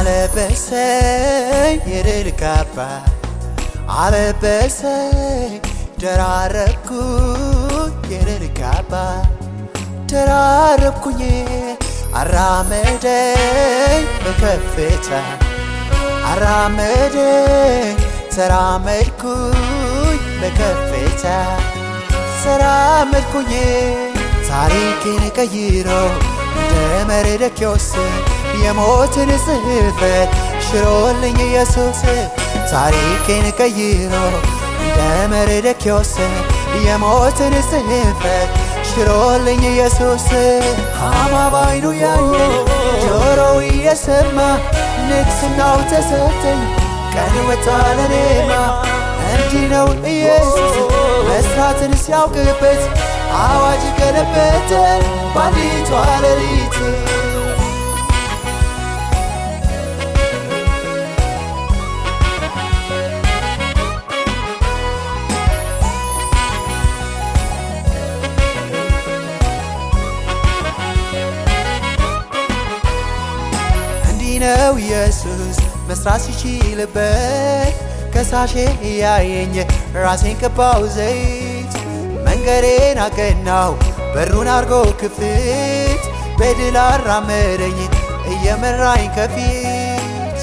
አለበሰኝ የድል ካባ አለበሰኝ ደራረብኩኝ የድል ካባ ደራረብኩኝ አራመደኝ በከፍታ አራመደኝ ተራመድኩኝ በከፍታ ተራመድኩኝ ታሪኬን ቀይሮ እንደ መርደኪዮስ የሞትን ጽሕፈት ሽሮልኝ ኢየሱስ ታሪኬን ቀይሮ እንደ መርደኪዮስ የሞትን ጽሕፈት ሽሮልኝ ኢየሱስ ሃማ ባይኑ ያየ ጆሮው እየሰማ ንግስናው ተሰጠኝ ቀን ወጣ ለኔማ እንዲህ ነው ኢየሱስ መስራትን ሲያውቅበት አዋጅ ገለበጠ ባንዲቷ ሌሊት እንዲህ ነው ኢየሱስ መስራት ሲችልበት ከሳሼ እያየኝ ራሴን ቀባው ዘይት መንገዴን አቀናው በሩን አርጎ ክፍት በድል አራመደኝ እየመራኝ ከፊት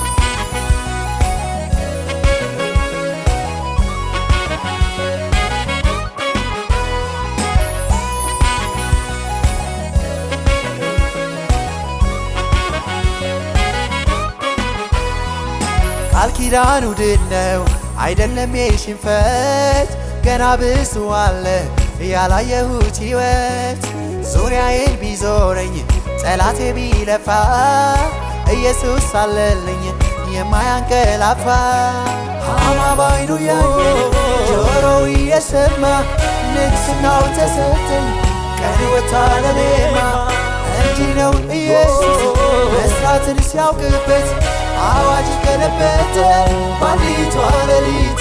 ቃል ኪዳኑ ድል ነው አይደለም የሽንፈት ገና ብዙ አለ ያላየሁት ሕይወት ዙሪያዬን ቢዞረኝ ጠላቴ ቢለፋ ኢየሱስ አለልኝ የማያንቀላፋ ሃማ ባይኑ ያየ ጆሮው እየሰማ ንግስናው ተሰጠኝ ቀን ወጣ ለኔማ እንዲህ ነው ኢየሱስ መስራትን ሲያውቅበት አዋጅ ገለበጠ ባንዲቷ ሌሊት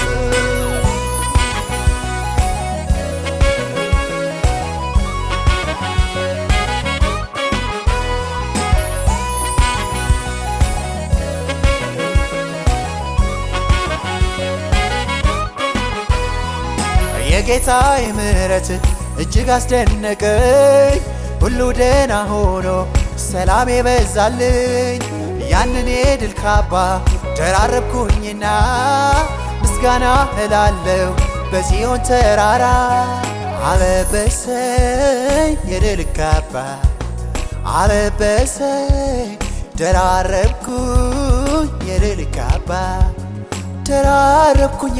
የጌታዬ ምሕረት እጅግ አስደነቀኝ ሁሉ ደህና ሆኖ ሰላም የበዛልኝ ያንን የድል ካባ ደራረብኩኝና ምስጋና እላለሁ በጽዮን ተራራ አለበሰኝ የድል ካባ አለበሰኝ ደራረብኩኝ የድል ካባ ደራረብኩኝ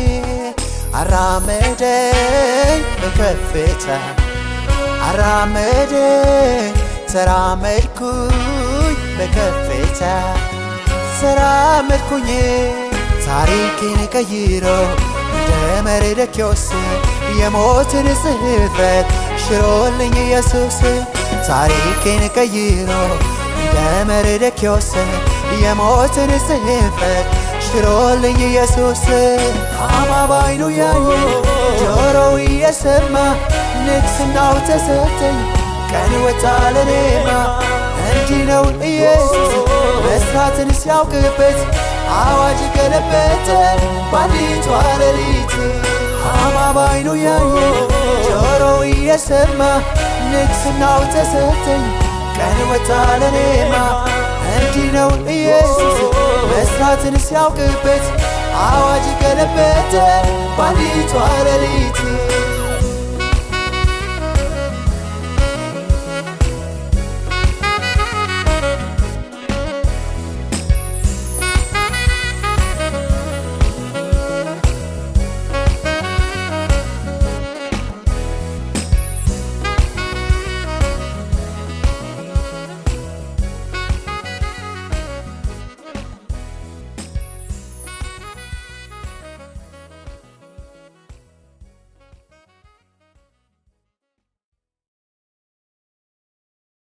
አራመደኝ በከፍታ አራመደኝ ተራመድኩኝ በከፍታ ተራመድኩኝ ታሪኬን ቀይሮ እንደ መርደኪዮስ የሞትን ጽሕፈት ሽሮልኝ ኢየሱስ ታሪኬን ቀይሮ እንደ መርደኪዮስ የሞትን ጽሕፈት ሽሮልኝ ኢየሱስ ሃማ ባይኑ ያየ ጆሮው እየሰማ ንግስናው ተሰጠኝ ቀን ወጣ ለኔማ እንዲህ ነው ኢየሱስ መስራትን ሲያውቅበት አዋጅ ገለበጠ ባንዲቷ ሌሊት ሃማ ባይኑ ያየ ጆሮው እየሰማ ንግስናው ተሰጠኝ ቀን ወጣ ለኔማ እንዲህ ነው ኢየሱስ መስራትን ሲያውቅበት አዋጅ ገለበጠ ባንዲቷ ሌሊት